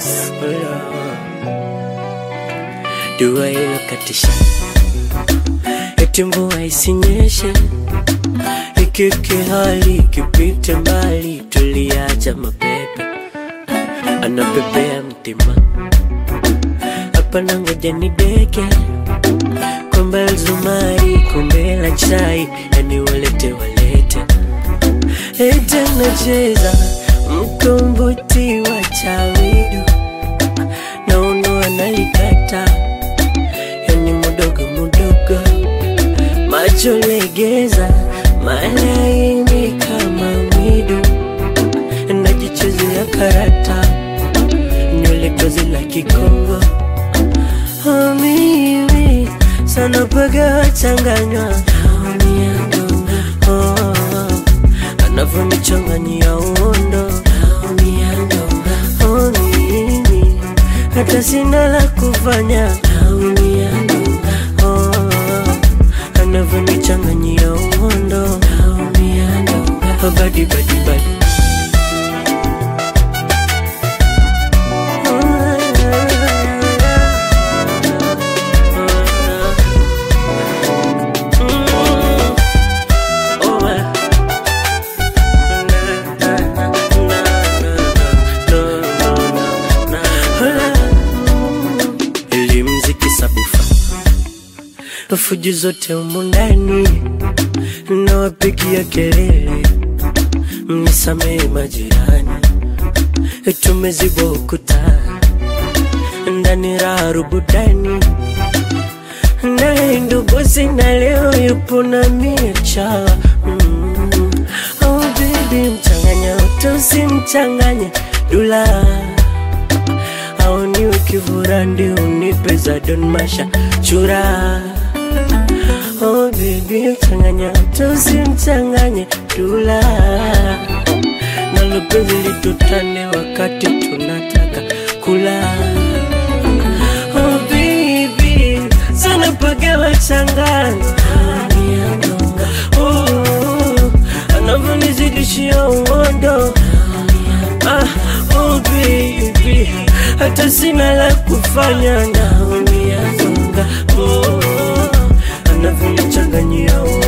dua ilokatisha eti mvua isinyeshe ikike hali ikipite mbali tuliacha mapepe anapepea mtima hapana ngoja ni deke kombe la zumari kombe la chai yani walete walete eti anacheza mkombozi wa chawidu na uno analikata yani mudogo mudogo macho legeza malaini kama mwidu najichezea karata nywele tozi la kikongo Oh, mimi sana paga changanywa oh, anavyonichanganyia uondo oh, mimi hata sina la kufanya oh, anavyonichanganyia uondo oh, badi badi badi elimziki sabufa fujo zote humu ndani nawapigia kelele mnisamehe majirani tumezibwa ukuta ndani raha rubudani naye nduguzi na leo yupo na micha mm. oh, baby mchanganya tusimchanganye dula au niwe kivurandi unipe za don masha chura oh, baby mchanganya tusimchanganye dula nalo penzi litutane wakati tunataka kula oh, baby sana pagawa changanya oh, anavyonizidishia uondo ah, oh, baby hata sina la kufanya naumia zonga oh, anavyonichanganyia uondo